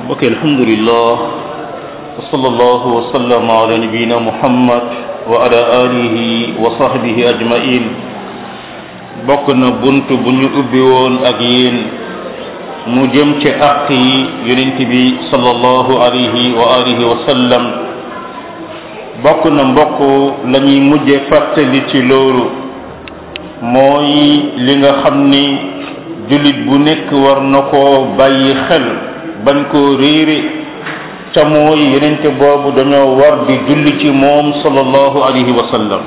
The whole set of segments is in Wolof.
mbokk alhamdulillah wa sallallahu wa sallama ala nabiyina muhammad wa ala alihi wa sahbihi ajmain bokk na bunt bu ñu ubbi woon ak yéen mu jëm ci àq yi yonent bi sallallahu alayhi wa alihi wa sallam bokk na mbokk la ñuy mujje fàttali ci loolu mooy li nga xam ni jullit bu nekk war na koo bàyyi xel bañ koo réere ca mooy yenente boobu dañoo war di julli ci moom sallallahu alayhi wa sallam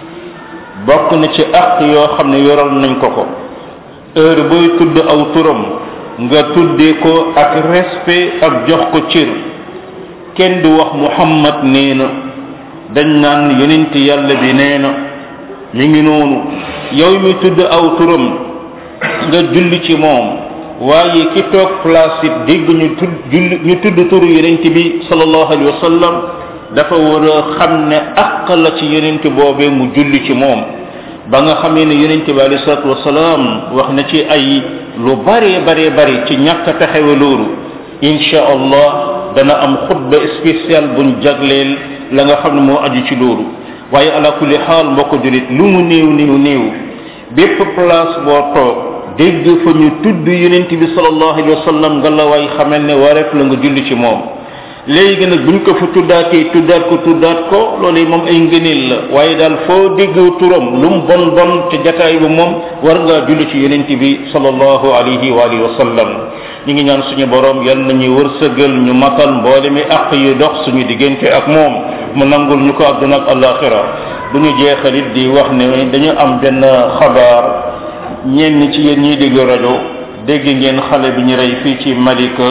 bokk na ci àq yoo xam ne yoral nañ ko ko heure booy tudd aw turam nga tuddee ko ak respect ak jox ko cër kenn du wax muhammad nee na dañ naan yenente yàlla bi nee na mi ngi noonu yow mi tudd aw turam nga julli ci moom waaye ki toog place it dégg ñu tudd julli ñu tudd turu yonent bi sallallahu alayhi wa sallam dafa war a xam ne àq la ci yonent boobee mu julli ci moom ba nga xamee ne yonent bi alayhi salatu wasalaam wax na ci ay lu bare bare bare ci ñàkk a taxawe loolu insha allah dana am xutba spécial buñ jagleel la nga xam ne moo aju ci loolu waaye ala kulli xaal mbokk julit lu mu néew néew néew bépp place boo toog dégg fa ñu tudd yonent bi sallallahu alayhi wa sallam nga la way xamal ne wareef la nga julli ci moom léegi nag buñ ko fa tuddaatee tuddaat ko tuddaat ko loolu moom ay ngëneel la waaye daal foo dégg turam lu mu bon bon ca jataay bi moom war ngaa julli ci yonent bi sallallahu alayhi wa alihi wa sallam ñu ngi ñaan suñu borom yal nañu wërsëgal ñu matal mboole mi àq yu dox suñu diggante ak moom mu nangul ñu ko àdduna ak alaxira bu ñu jeexalit di wax ne dañu am benn xabaar ñenn ci yéen ñiy dégg rajo dégg ngeen xale bi ñu rey fii ci Malika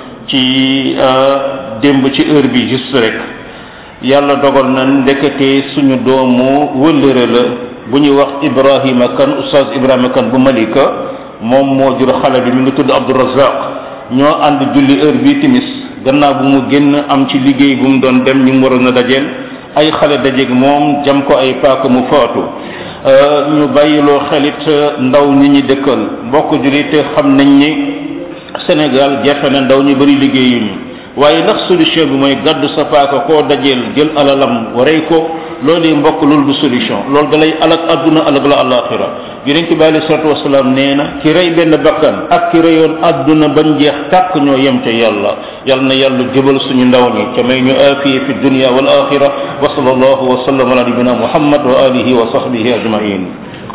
ci démb ci heure bi juste rek yàlla dogal na ndekete suñu doomu wëllëre la bu ñuy wax Ibrahima kan oustaz Ibrahima kan bu Malika moom moo jur xale bi mi ngi tudd Abdourazaq ñoo ànd julli heure bi timis gannaaw bu mu génn am ci liggéey bu mu doon dem ñu mu waroon a dajeel ay xale dajeeg moom jam ko ay paaka mu faatu ñu bàyyiloo xelit ndaw ñi ñi dëkkal mbokk julit xam nañ ni Sénégal jafe na ndaw ñu bari liggéeyuñu waaye ndax solution bi mooy gàddu sa paaka koo dajeel jël alalam warey ko loolu mbokk loolu du solution loolu da lay alak adduna alag la alaxira yonent bi alei salatu wasalaam nee na ki rey benn bakkan ak ki reyoon adduna bañ jeex tàkk ñoo yem ca yàlla yal na yàlla jëbal suñu ndaw ñi ca may ñu aafiye fi dunia wal axira wa sallallahu wa sallam ala nabina muhammad wa alihi wa sahbihi ajmain